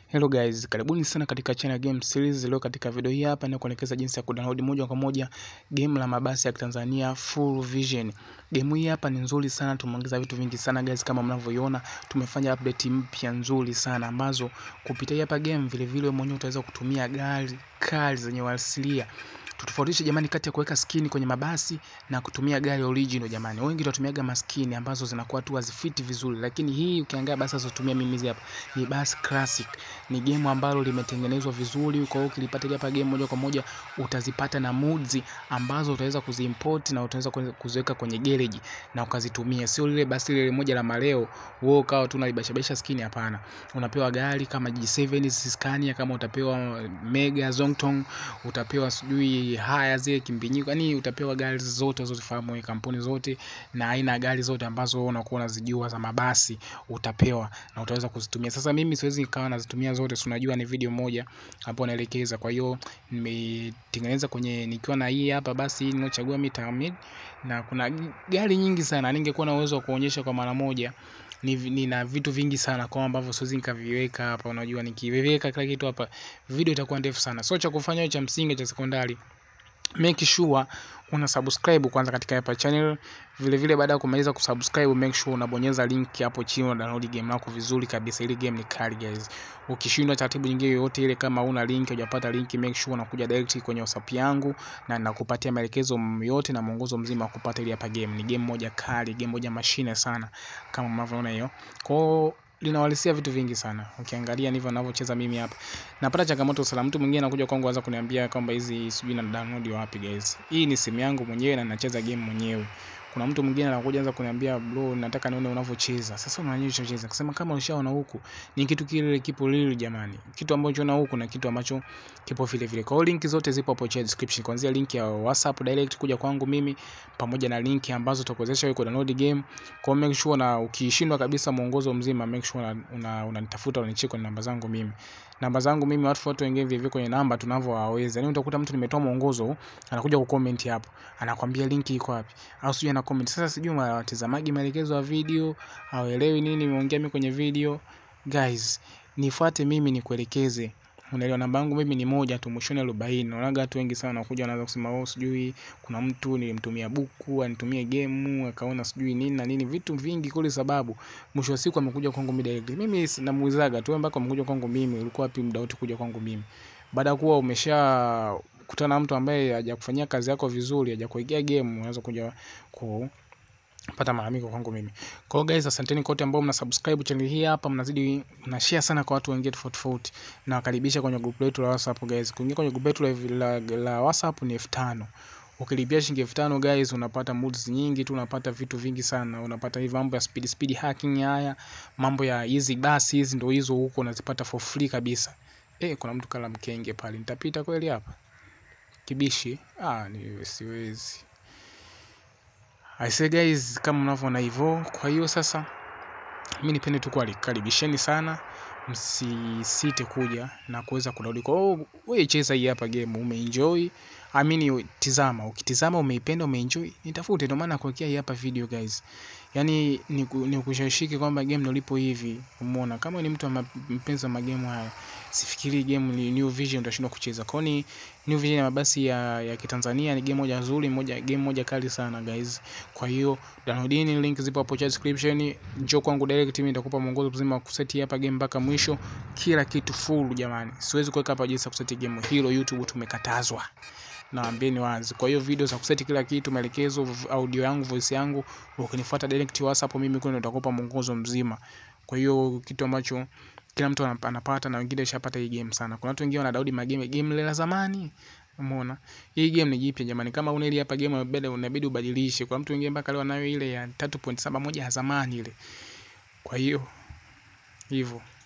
Hello guys, karibuni sana katika channel Game Series. Leo katika video hii hapa nakuelekeza jinsi ya kudownload moja kwa moja game la mabasi ya Tanzania Full Vision. Game hii hapa ni nzuri sana, tumeongeza vitu vingi sana guys, kama mnavyoiona tumefanya update mpya nzuri sana ambazo kupitia hapa game vile vile mwenyewe utaweza kutumia gari kali zenye uhalisia tutofautishe jamani, kati ya kuweka skini kwenye mabasi na kutumia gari original. Jamani, wengi tunatumiaga maskini ambazo zinakuwa tu hazifiti vizuri, lakini hii ukiangalia basi nazotumia mimi hizi hapa ni basi classic. Ni game ambalo limetengenezwa vizuri, kwa hiyo ukilipata hapa game moja kwa moja utazipata na moods ambazo utaweza kuziimport na utaweza kuziweka kwenye garage na ukazitumia, sio lile basi lile moja la maleo wewe ukawa tu unalibashabasha skini. Hapana, unapewa gari kama G7 Scania, kama utapewa Mega Zongtong, utapewa sijui haya zile kimbinyiko, yani utapewa gari zote unazozifahamu wewe, kampuni zote na aina ya gari zote ambazo unakuwa unazijua za mabasi utapewa na utaweza kuzitumia. Sasa mimi siwezi nikawa nazitumia zote, si unajua ni video moja hapo naelekeza. Kwa hiyo nimetengeneza kwenye nikiwa na hii hapa basi hii niliochagua mimi Tamid, na kuna gari nyingi sana, ningekuwa na uwezo wa kuonyesha kwa mara moja nina ni vitu vingi sana kwa ambavyo siwezi nikaviweka hapa. Unajua, nikiviweka kila kitu hapa video itakuwa ndefu sana. So cha kufanya cha msingi cha sekondari make sure una subscribe kwanza katika hapa channel. Vile vile baada ya kumaliza kusubscribe, make sure unabonyeza link hapo chini, una download game lako vizuri kabisa. Ile game ni kali guys. Ukishindwa taratibu nyingine yoyote ile, kama una link hujapata link, make sure unakuja direct kwenye WhatsApp yangu na nakupatia maelekezo yote na mwongozo mzima wa kupata ile hapa game. Ni game moja kali, game moja mashine sana kama mnavyoona hiyo. Kwa linawalisia vitu vingi sana. Ukiangalia ndivyo ninavyocheza mimi hapa. Napata changamoto sana. Mtu mwingine anakuja kwangu anza kuniambia kwamba hizi sijui na download wapi guys. Hii ni simu yangu mwenyewe na nacheza game mwenyewe. Kuna mtu mwingine anakuja anza kuniambia bro, nataka nione unavyocheza. Sasa unaonyesha unacheza. Kusema kama ushaona huku, ni kitu kile kipo lili jamani. Kitu ambacho unaona huku na kitu ambacho kipo vile vile. Kwa hiyo link zote zipo hapo chini description. Kuanzia link ya WhatsApp direct kuja kwangu mimi pamoja na link ambazo tutakuwezesha wewe kudownload game. Kwa make sure na ukishindwa kabisa mwongozo mzima, make sure unanitafuta una, una unanicheki kwenye namba zangu mimi. Namba zangu mimi watu wote wengine vile vile kwenye namba tunavyowaweza. Yaani utakuta mtu nimetoa mwongozo, anakuja kucomment hapo. Anakwambia link iko wapi? Au sijui ana comment. Sasa sijui watazamaji maelekezo ya video, hauelewi nini nimeongea mimi kwenye video. Guys, nifuate mimi nikuelekeze. Unaelewa, namba yangu mimi ni moja tu, mwishoni arobaini. Naonaga watu wengi sana wanakuja wanaanza kusema oh, sijui kuna mtu nilimtumia buku anitumie game akaona sijui nini na nini, vitu vingi kule, sababu mwisho wa siku amekuja kwangu mimi direct. Mimi namuulizaga tu mpaka amekuja kwangu mimi, ulikuwa wapi muda wote kuja kwangu mimi? Baada ya kuwa umesha kutana na mtu ambaye hajakufanyia kazi yako vizuri, hajakuwekea game, unaweza kuja ku pata malalamiko kwangu mimi. Kwa hiyo guys, asanteni kote ambao mna subscribe channel hii hapa, mnazidi mna share sana kwa watu wengine tofauti tofauti, na wakaribisha kwenye group letu la WhatsApp guys. Kuingia kwenye group letu la, la, la WhatsApp ni 5000. Ukilipia shilingi 5000 guys, unapata moods nyingi tu, unapata vitu vingi sana, unapata hivi mambo ya speed speed hacking, haya mambo ya hizi basi hizi, ndio hizo huko unazipata for free kabisa. Eh, kuna mtu kala mkenge pale, nitapita kweli hapa kibishi? Ah, ni siwezi I say guys, kama mnavyoona hivyo. Kwa hiyo sasa, mimi nipende tu kuwakaribisheni sana, msisite kuja na kuweza kudownload. Kwa hiyo wewe cheza hii hapa game, umeenjoy amini, tizama, ukitizama umeipenda, umeenjoy, nitafute. Ndio maana nakuwekea hii hapa video guys, yani ni kushawishiki kwamba game ndio lipo hivi. Umeona, kama ni mtu mpenzi wa magame haya, sifikiri game ni New Vision utashindwa kucheza. Kwa ni New Vision ya mabasi ya, ya Kitanzania ni game moja nzuri, moja game moja kali sana guys. Kwa hiyo downloadini, link zipo hapo description. Njoo kwangu direct, mimi nitakupa mwongozo mzima wa kuseti hapa game mpaka mwisho, kila kitu full jamani. Siwezi kuweka hapa jinsi ya kuseti game hilo, YouTube tumekatazwa. Naambieni wazi. Kwa hiyo video za kuseti kila kitu, maelekezo, audio yangu, voice yangu, ukinifuata direct WhatsApp, mimi kwani nitakupa mwongozo mzima. Kwa hiyo kitu ambacho kila mtu anapata na wengine washapata hii game sana. Kuna watu wengine wana download magame game ile la zamani. Umeona? Hii game ni jipya jamani. Kama una ile hapa game unabidi ubadilishe. Kwa mtu wengine mpaka leo anayo ile ya 3.71 ya zamani ile. Kwa hiyo hivyo